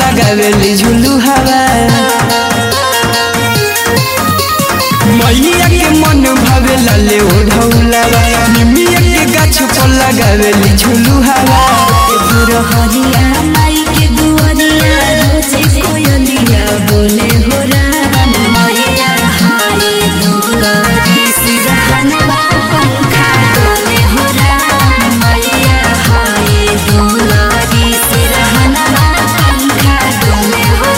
लगावेली झुलू हवा मैया के मन भावे लाले ओढ़ौलावा निमिया के गाछ पर लगावेली झुलू हवा हरिया माई के दुआरिया रोजे कोयलिया बोले हो राम मैया हाय दुलारी सिरहनवा पंखा डोले हो राम मैया हाय दुलारी सिरहनवा पंखा डोले हो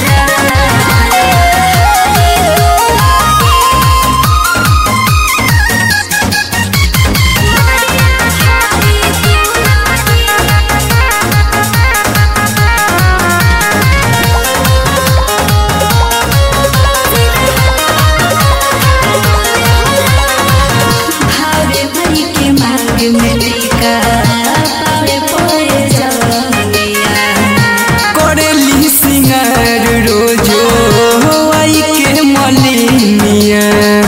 भावे भई के मार्ग में टीका पावे पोए जवनिया करेली सिंगार रोजो आई के मलिनिया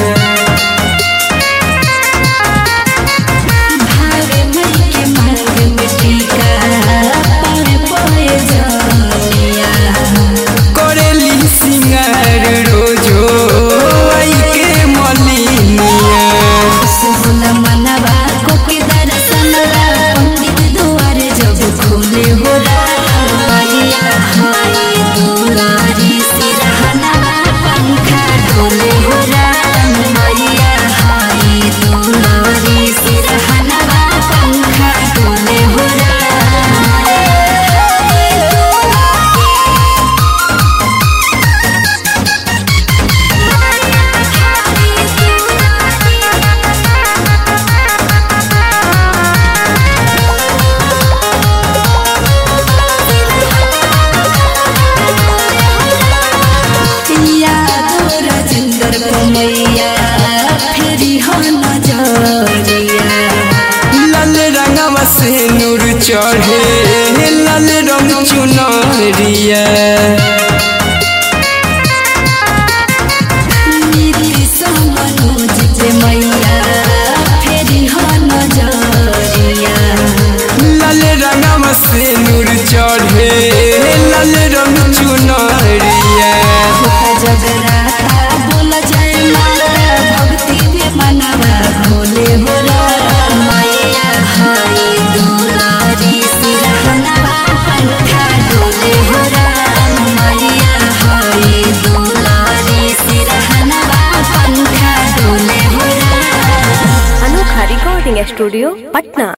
भावे भई के मार्ग में टीका पावे पोए जवनिया करेली सिंगार रोजो आई के मलिनिया सुन मनवा को के दर्शनवा पंडित द्वार जब खोले हो राम मैया हाय दुलारी सिरहनवा पंखा डोले हो राम मैया हाय दुलारी सिरहनवा पंखा डोले हो यादो राजेंद्र कमैया फेरी हो नजरिया लाल रंगवा से नूर चढ़े लाल रंग चुनरिया नीति समनोज के मैया फेरी हो नजरिया लाल रंगवा से नूर चढ़े लाल रंग चुनरिया जगराता बोल जय माता भक्ति में मनवा भोले हो राम मैया हाय दुलारी सिरहनवा पंखा डोले हो राम मैया हाय दुलारी सिरहनवा पंखा डोले हो राम अनोखा रिकॉर्डिंग स्टूडियो पटना